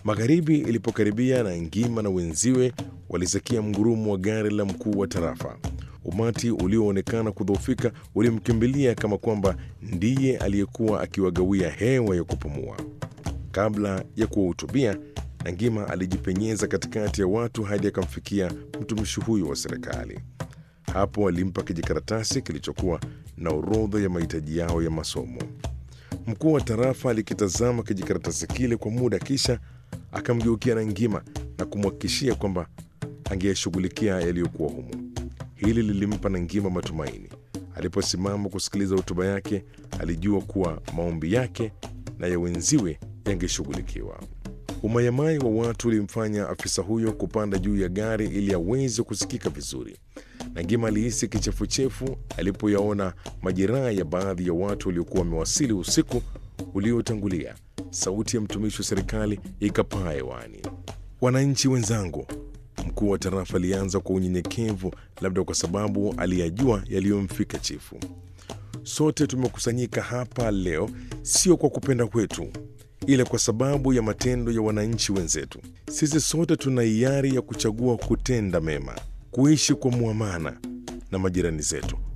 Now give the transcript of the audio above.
Magharibi ilipokaribia na Ngima na wenziwe walisikia mgurumo wa gari la mkuu wa tarafa. Umati ulioonekana kudhoofika ulimkimbilia kama kwamba ndiye aliyekuwa akiwagawia hewa ya kupumua. Kabla ya kuwahutubia, Nangima alijipenyeza katikati ya watu hadi akamfikia mtumishi huyo wa serikali. Hapo alimpa kijikaratasi kilichokuwa na orodha ya mahitaji yao ya masomo. Mkuu wa tarafa alikitazama kijikaratasi kile kwa muda, kisha akamgeukia Nangima na kumhakikishia kwamba angeyashughulikia yaliyokuwa humu. Hili lilimpa Nangima matumaini. Aliposimama kusikiliza hotuba yake, alijua kuwa maombi yake na ya wenziwe yangeshughulikiwa. Umayamai wa watu ulimfanya afisa huyo kupanda juu ya gari ili aweze kusikika vizuri. Nangima alihisi kichefuchefu alipoyaona majeraha ya baadhi ya watu waliokuwa wamewasili usiku uliotangulia. Sauti ya mtumishi wa serikali ikapaa hewani. Wananchi wenzangu, mkuu wa tarafa alianza kwa unyenyekevu, labda kwa sababu aliyajua yaliyomfika chifu. Sote tumekusanyika hapa leo sio kwa kupenda kwetu, ila kwa sababu ya matendo ya wananchi wenzetu. Sisi sote tuna hiari ya kuchagua kutenda mema, kuishi kwa muamana na majirani zetu,